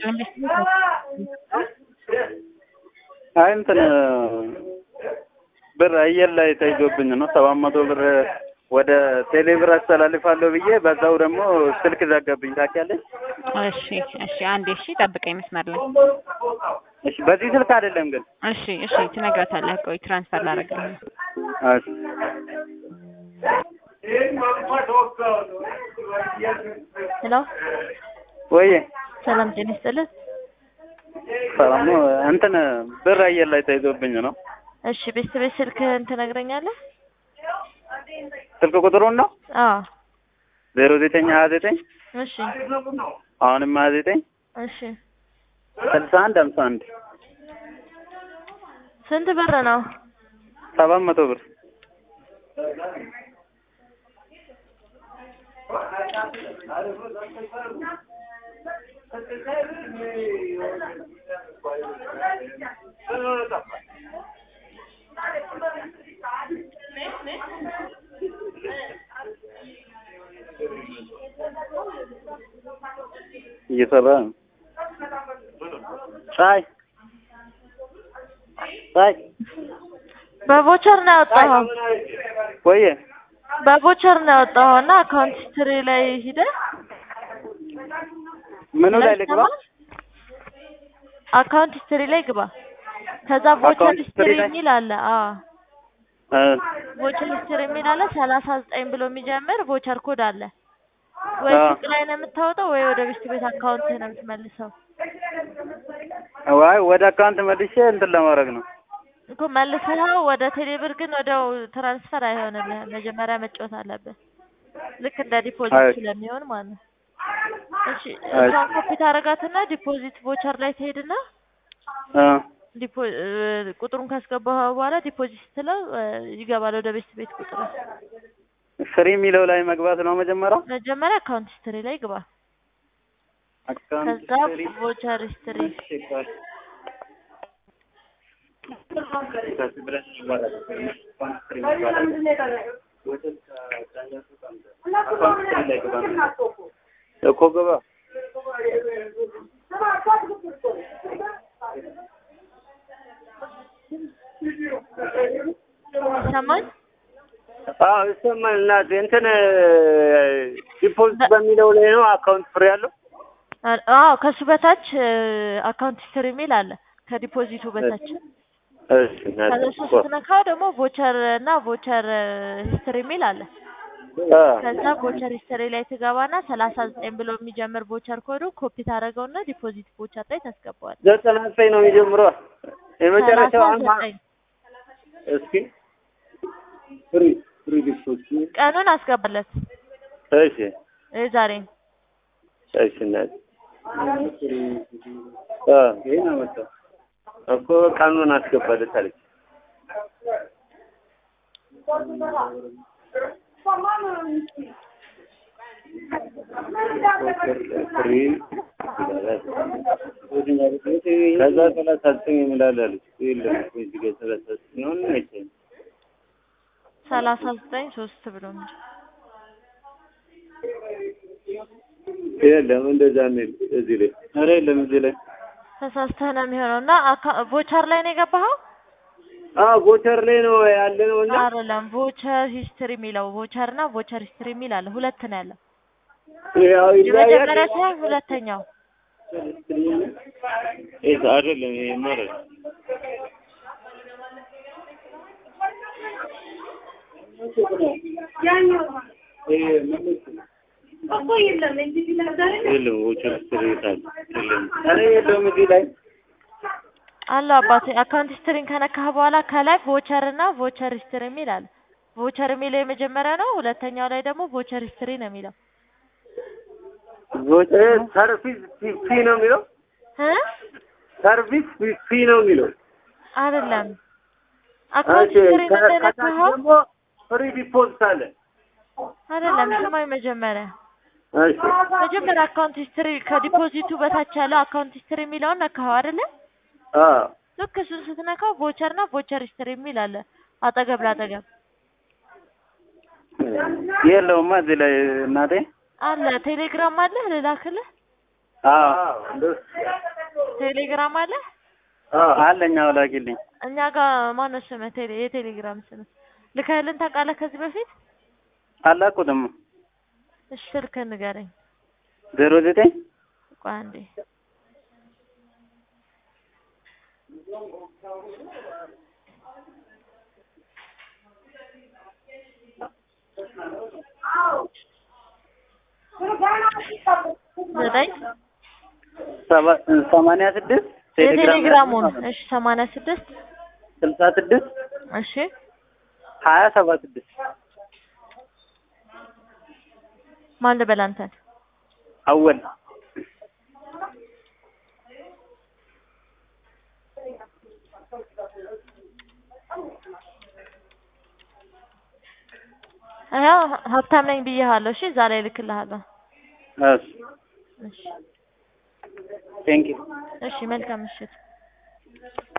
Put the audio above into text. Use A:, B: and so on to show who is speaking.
A: አይ እንትን ብር አየር ላይ ተይዞብኝ ነው ሰባት መቶ ብር ወደ ቴሌ ብር አስተላልፋለሁ ብዬ በዛው ደግሞ ስልክ ዘጋብኝ ታውቂያለሽ?
B: እሺ እሺ፣ አንዴ እሺ፣ ጠብቀኝ መስመር ላይ
A: እሺ፣ በዚህ ስልክ አይደለም ግን።
B: እሺ እሺ፣ ትነግራታለህ። ቆይ ትራንስፈር ላደርግልህ።
A: እሺ
C: ሄሎ
A: ወይ
C: ሰላም ጤና ይስጥልን።
A: ሰላም ነው። እንትን ብር አየር ላይ ተይዞብኝ ነው።
C: እሺ ቤተሰቤ ስልክህን ትነግረኛለህ?
A: ስልክ ቁጥሩን ነው
C: አዎ
A: ዜሮ ዘጠኝ ሀያ ዘጠኝ
C: እሺ
A: አሁንም ሀያ ዘጠኝ
C: እሺ
A: ስልሳ አንድ ሀምሳ አንድ
C: ስንት ብር ነው?
A: ሰባት መቶ ብር እየሰራ ነው። ፀሐይ ፀሐይ
C: በቮቸር ነው ያወጣኸው?
A: ቆየ
C: በቮቸር ነው ያወጣኸው እና አካውንት ሂስትሪ ላይ ሂደህ
A: ምኑ ላይ ልግባ?
C: አካውንት ሂስትሪ ላይ ግባ። ከዛ ቮቸር
A: አካውንት
C: ሂስትሪ
A: ሂስትሪ ላይ?
C: የሚል አለ። አዎ
A: እ
C: ቮቸር ሂስትሪ የሚል አለ። ሰላሳ ዘጠኝ ብሎ የሚጀምር ቮቸር ኮድ አለ። ወይ
A: አዎ።
C: ሱቅ ላይ ነው የምታወጣው ወይ ወደ ቤት ቤት አካውንት ነው የምትመልሰው።
A: ዋይ ወደ አካውንት መልሼ እንትን ለማድረግ ነው።
C: እኮ መልሰኸው ወደ ቴሌብር ግን ወዲያው ትራንስፈር አይሆንልህም። መጀመሪያ መጫወት አለብህ። ልክ እንደ ዲፖዚት
A: አይ።
C: ስለሚሆን ማለት ነው። እሺ
A: አይ።
C: እሷን ኮፒ ታደርጋትና ዲፖዚት ቮቸር ላይ ትሄድና
A: እ
C: ዲፖ እ ቁጥሩን ካስገባህ በኋላ ዲፖዚት ስትለው እ ይገባል ወደ ቤት ቤት ቁጥር።
A: ፍሪ የሚለው ላይ መግባት ነው መጀመሪያው።
C: መጀመሪያ አካውንት ሂስትሪ ላይ ግባ።
A: አካውንት
C: ከዛ
A: ሂስትሪ
C: ቮቸር ሂስትሪ
A: እኮ ገባ
C: ይሰማል?
D: አዎ ይሰማል። እናቴ እንትን ዲፖዚት በሚለው ላይ ነው አካውንት ፍሬ ያለው።
C: አ- አዎ ከሱ በታች አካውንት ሂስትሪ የሚል አለ ከዲፖዚቱ በታች።
D: እሺ እናቴ
C: ከዛ እሱ ስትነካው ደግሞ ቮቸር እና ቮቸር ሂስትሪ የሚል አለ።
D: አ
C: ከዛ ቮቸር ሂስትሪ ላይ ትገባና ሰላሳ ዘጠኝ ብሎ የሚጀምር ቮቸር ኮዱ ኮፒ ታደርገውና ዲፖዚት ቮቸር ላይ ታስገባዋል።
D: ዘጠና ዘጠኝ ነው የሚጀምረው። የመጨረሻው
C: ሰላሳ
D: አማ
C: ዘጠኝ
D: እስኪ ፍሪ ፍሪ ዲፖዚት
C: ቀኑን አስገባለት
D: እሺ
C: ዛሬ
D: እሺ እናቴ አ
A: ይሄን አመጣ
D: እኮ ቀኑን አስገባለት አለች። ፍሪ ከዛ ሰላሳ ዘጠኝ ይምላል አለች። የለም እኮ እዚህ ጋር ሰላሳ ዘጠኝ ነው አይቻልም።
C: ሰላሳ ዘጠኝ ሶስት ብሎ ነው
D: የለም እንደዛ የሚል እዚህ ላይ
A: ኧረ የለም እዚህ ላይ
C: ተሳስተህ ነው የሚሆነው እና ቮቸር ላይ ነው የገባኸው?
D: አዎ ቮቸር ላይ ነው ያለ ነው እና
C: አይደለም ቮቸር ሂስትሪ የሚለው ቮቸር እና ቮቸር ሂስትሪ የሚል አለ። ሁለት ነው ያለው።
D: ያው
C: የመጀመሪያ
D: ይለያያል።
C: ሳይሆን ሁለተኛው
D: ይሄ አይደለም ይሄ ማለት የለም ቮቸር ስትሬታል የለም
A: ኧረ የለውም እዚህ ላይ
C: አለው አባቴ። አካውንት ሂስትሪን ከነካህ በኋላ ከላይ ቮቸር እና ቮቸር ሂስትሪ የሚል አለ። ቮቸር የሚለው የመጀመሪያ ነው። ሁለተኛው ላይ ደግሞ ቮቸር ሂስትሪ ነው የሚለው
D: ቮቸር ሰርቪስ ፊ ነው የሚለው
C: እ
D: ሰርቪስ ፊ ነው የሚለው
C: አይደለም አካውንት
D: እሺ
C: ሂስትሪን
D: ከ- ከታች
C: እንደነካኸው
D: ደግሞ ፍሪ ዲፖዚት አለ
C: አይደለም ስማኝ መጀመሪያ
D: እሺ
C: መጀመሪያ አካውንት ሂስትሪ ከዲፖዚቱ በታች ያለው አካውንት ሂስትሪ የሚለውን ነካኸው አይደለ?
D: አ
C: ልክ እሱን ስትነካው ቮቸር እና ቮቸር ሂስትሪ የሚል አለ አጠገብ ላጠገብ
A: የለውማ እዚህ ላይ እናቴ
C: አለ። ቴሌግራም አለ ልላክልህ?
A: አዎ
C: ቴሌግራም አለ
A: አለኝ። አዎ ላኪልኝ።
C: እኛ ጋር ማነው ስምህ? ቴሌ የቴሌግራም ስምህ ልከህልን ታውቃለህ ከዚህ በፊት?
A: አላኩትም።
C: እሺ ስልክህን ንገረኝ።
A: ዜሮ ዘጠኝ
C: ቆይ አንዴ ዘጠኝ
A: ሰባ- ሰማንያ ስድስት
C: የቴሌግራሙን እሺ ሰማንያ ስድስት
A: ስልሳ ስድስት
C: እሺ
A: ሀያ ሰባ ስድስት
C: ማን ልበል አንተን?
A: አወል
C: ያው ሀብታም ነኝ ብዬሃለሁ። እሺ እዛ ላይ እልክልሃለሁ።
A: እሺ
C: እሺ
A: ቴንኪው
C: እሺ መልካም ምሽት።